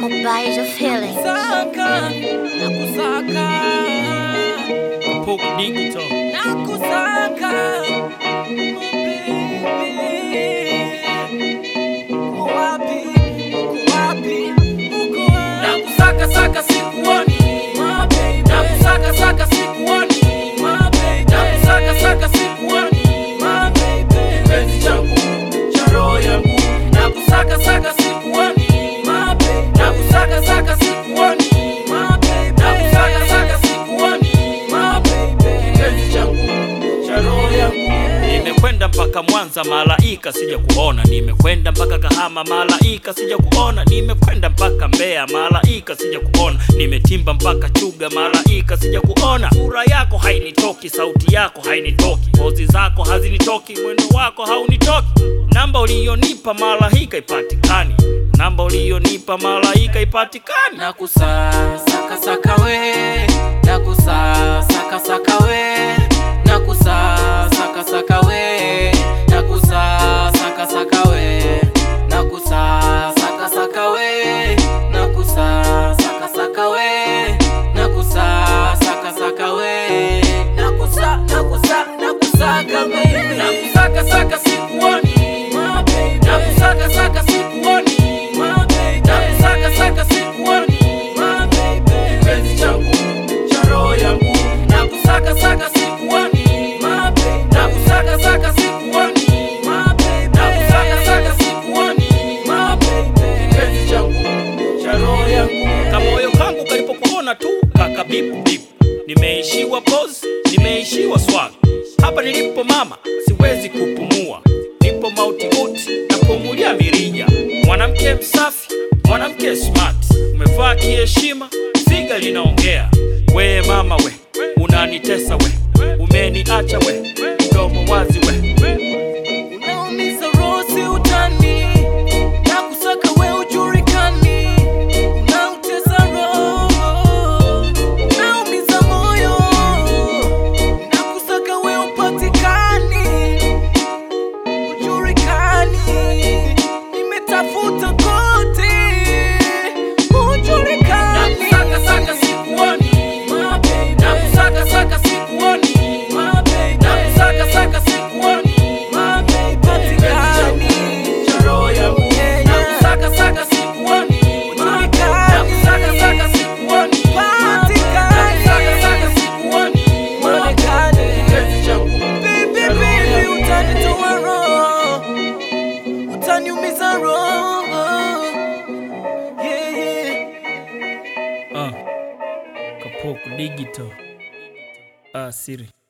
Mobile of healing. Kusaka, nakusaka, Pop Digital. nakusaka, oh baby. Uko wapi? Uko wapi? Uko wapi? Nakusaka saka sikuoni, my baby. Nakusaka saka sikuoni, my baby. Nakusaka saka sikuoni, my baby. Kipenzi changu cha roho yangu. Nakusaka saka sikuoni, my baby. Nakusaka saka sikuoni, my baby. Nakusaka saka sikuoni, my baby. Kipenzi changu cha roho yangu. Nimekwenda mpaka Mwanza malaika sija kuona, nimekwenda mpaka Kahama malaika sija kuona, nimekwenda mpaka Mbeya malaika sija kuona, nimetimba mpaka Chuga malaika sija kuona. Sura yako hainitoki, sauti yako hainitoki, pozi zako hazinitoki, mwendo wako haunitoki. Namba uliyonipa malaika ipatikani, namba uliyonipa malaika ipatikani. nakusa saka saka we nakusa saka saka we nakusa saka saka we nakusa saka saka we nakusa saka saka we nakusa saka saka we nakusa saka saka we nakusa nakusa nakusaka baby nakusaka saka sikuoni my baby nakusaka saka sikuoni my baby nakusaka saka sikuoni my baby kipenzi changu cha roho yangu nakusaka saka sikuoni my baby nakusaka saka sikuoni my baby nakusaka saka sikuoni my baby kipenzi changu cha roho yangu kamoyo kangu kalipokuona tu kaka bipu bipu, nimeishiwa pose, nimeishiwa swag. Hapa nilipo mama, siwezi kupumua, nipo mauti uti, napumulia mirija. Mwanamke msafi, mwanamke smart, umevaa kiheshima, figa linaongea. We mama we, unanitesa we, umeniacha we, mdomo wazi we. Unaumiza roho si utani, nakusaka we ujulikani, unautesa roho, unaumiza moyo, nakusaka we upatikani, ujulikani, nimetafuta kote, ujulikani. Nakusaka saka sikuoni, my baby. Nakusaka saka sikuoni, my baby. Nakusaka saka sikuoni, my baby. Patikani, cha roho yangu. Nakusaka saka sikuoni, ujulikani. Nakusaka saka sikuoni, patikani. Nakusaka saka sikuoni, uonekane. Kipenzi changu, baby, baby, utanitoa roho, utaniumiza roho. Yeah, yeah. Uh, Kapoko Digital. Ah, siri.